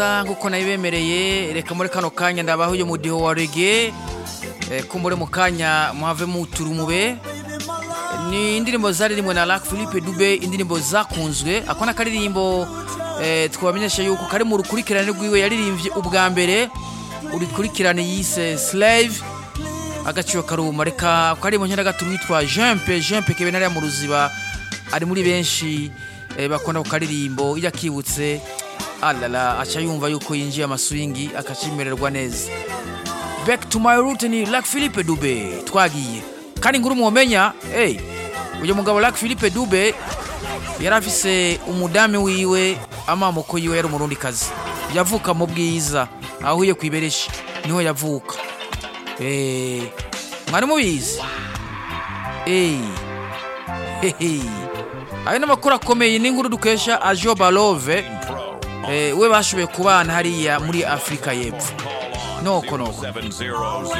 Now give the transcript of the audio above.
nkuko nabibemereye reka muri kano kanya ndabaho uyu mudiho wa rege kumbure mu kanya muhave muturumube ni indirimbo zaririmbwe na Lac Philippe Dube indirimbo zakunzwe ako n'akaririmbo eh, twabamenyesha yuko kari mu rukurikirane rwiwe yaririmbye ubwa mbere urukurikirane yise Slave agaciro karuma reka kari mu nkera gato witwa Jempe Jempe kebe nari mu ruziba ari muri benshi eh, bakunda ku karirimbo iyo akibutse alala aca yumva yuko yinjiye amaswingi akacimererwa neza back to my root ni Lac Philippe Dube twagiye kandi nguru mwomenya hey, uyu mugabo Lac Philippe Dube yari afise umudame wiwe amamoko yiwe yari umurundi kazi yavuka mu bwiza ahuye kwibereshi niho yavuka eh mwari mubizi eh hehe ayo n'amakuru akomeye n'inkuru dukesha Ajo Balove eh we bashoboye kubana hariya muri Afrika y'Epfo noko noko 700